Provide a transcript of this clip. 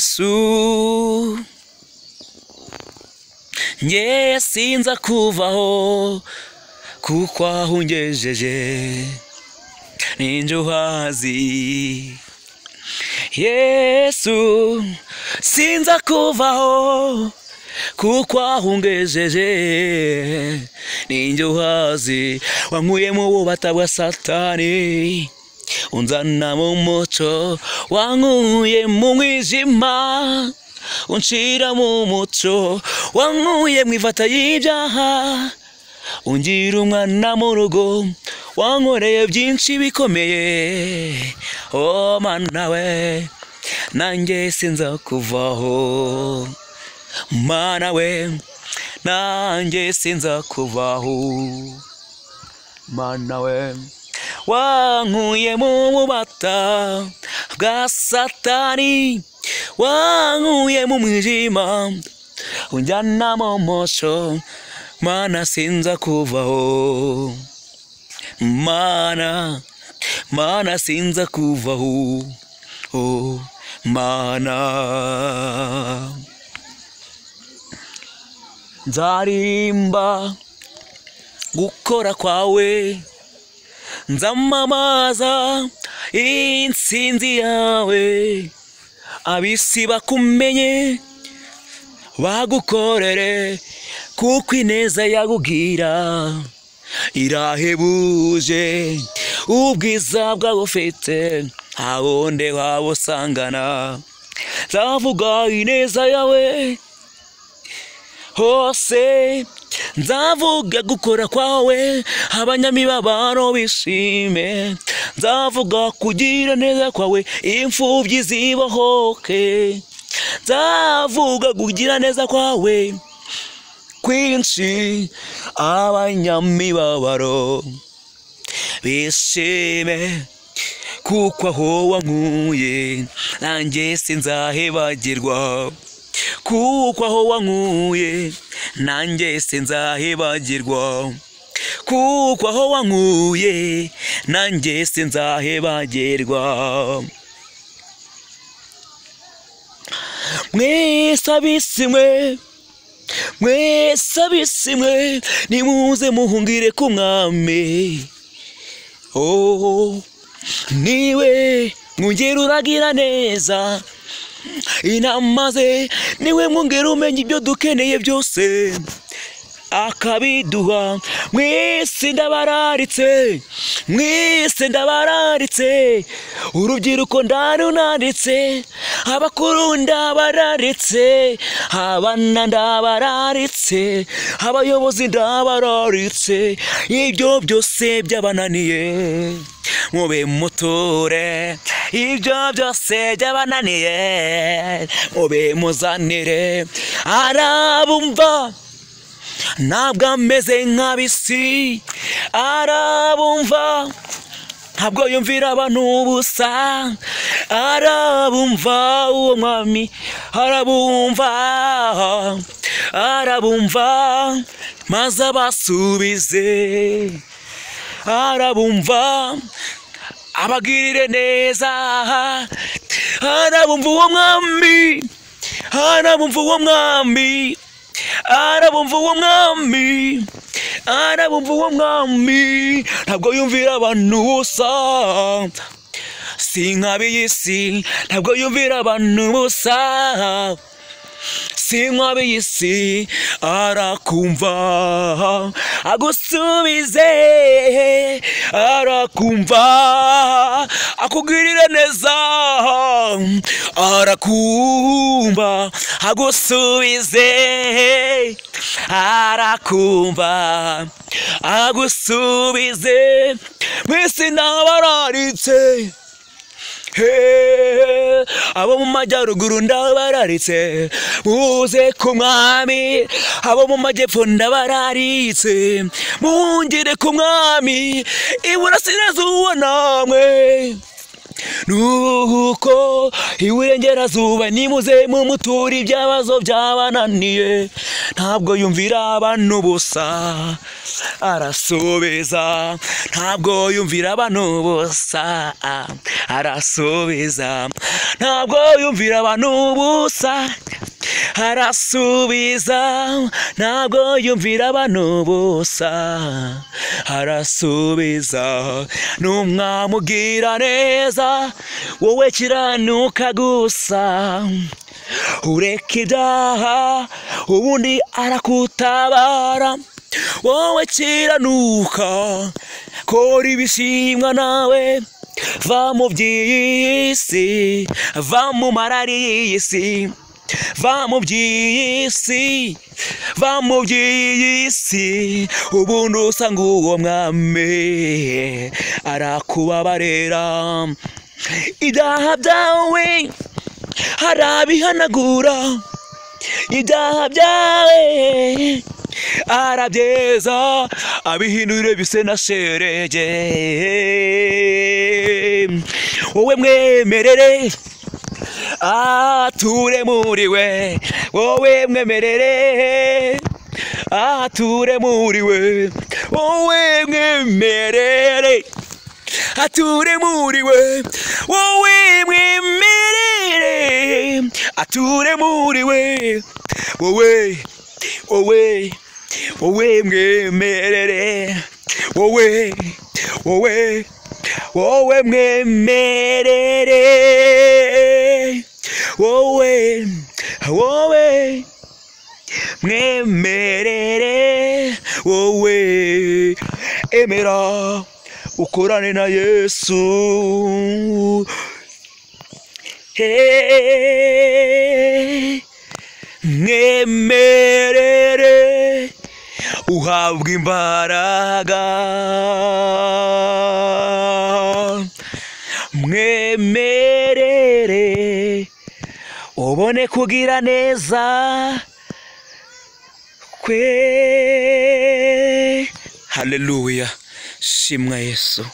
yesu nge sinza kuvaho kuko aho ungejeje ninjye uhazi yesu sinza kuvaho kuko aho ungejeje ninjye uhazi wankuye mu bubata bwa satani unzana mu muco wankuye mu mwijima unshira mu muco wankuye mu ifata y'ibyaha ungira umwana mu rugo wankoreye byinshi bikomeye o mana we nanjye sinza kuvaho mana we nanjye sinza kuvaho mana we wankuye mu bubata bwa satani wankuye mu mwijima unjyana mu muco mana sinza kuvaho mana mana sinza kuvaho oh, mana nzaririmba gukora kwawe nzamamaza intsinzi yawe abisi bakumenye bagukorere kuko ineza yagubwira irahebuje ubwiza bwagufite hawundi wabusangana nzavuga ineza yawe hose nzavuga gukora kwawe abanyamibabaro bishime nzavuga kugira neza kwawe imfubyi zibohoke nzavuga kugira neza kwawe kwinshi abanyamibabaro bishime kuko aho wankuye nanjye sinzahebagirwa kuko aho wankuye nanjye sinzahebagirwa kuko aho wankuye nanjye sinzahebagirwa mwese abisi mwe mwese abisi mwe nimuze muhungire ku mwami oh niwe mwongera uragira neza inama ze niwe mwongera umenya ibyo dukeneye byose akabiduha mwese ndabararitse mwese ndabararitse urubyiruko ndarunanditse abakuru ndabararitse abana ndabararitse abayobozi ndabararitse ibyo byose byabananiye mube mutore ibyo byose byabananiye mube muzanire arabumva ntabwo ameze nk'abisi arabumva ntabwo yumvira abantu ubusa arabumva uwo mwami arabumva arabumva maze abasubize arabumva abagirire neza arabumva uwo mwami arabumva uwo mwami arabumva uwo mwami arabumva uwo mwami ntabwo yumvira abantu ubusa si nk'ab'iy'isi ntabwo yumvira abantu ubusa si nk'ab'iy'isi arakumva agusubize arakumva akugirira neza arakumva agusubize arakumva agusubize mwese ndabararitse abo mu majyaruguru ndabararitse muze ku mwami abo mu majyepfo ndabararitse mungire ku mwami iburasirazuba namwe nuko iburengerazuba nimuze mumuture ibyabazo byabananiye ntabwo yumvira abantu ubusa arasubiza ntabwo yumvira abantu ubusa arasubiza ntabwo yumvira abantu ubusa arasubiza ntabwo yumvira abantu ubusa arasubiza numwamubwira neza wowe kiranuka gusa ureka ibyaha ubundi arakutabara wowe kiranuka kora ibishimwa nawe va mu by'iyi si va mu marari y'iyi si va mu by'iyi si va mu by'iyi si ubundi usanga uwo mwami arakubabarira ibyaha byawe arabihanagura ibyaha byawe arabyeza abihindurire bise na sherege wowe mwemerere ature muri we wowe mwemerere ature muri we wowe mwemerere ature muri we wowe mwemerere ature muri we wowe wowe wowe mwemerere wowe wowe wowe mwemerere wowe wowe mwemerere wowe emera ukorane na yesu Hey, mwemerere uhabwa imbaraga mwemerere ubone kugira neza kwe haleluya shimwa yesu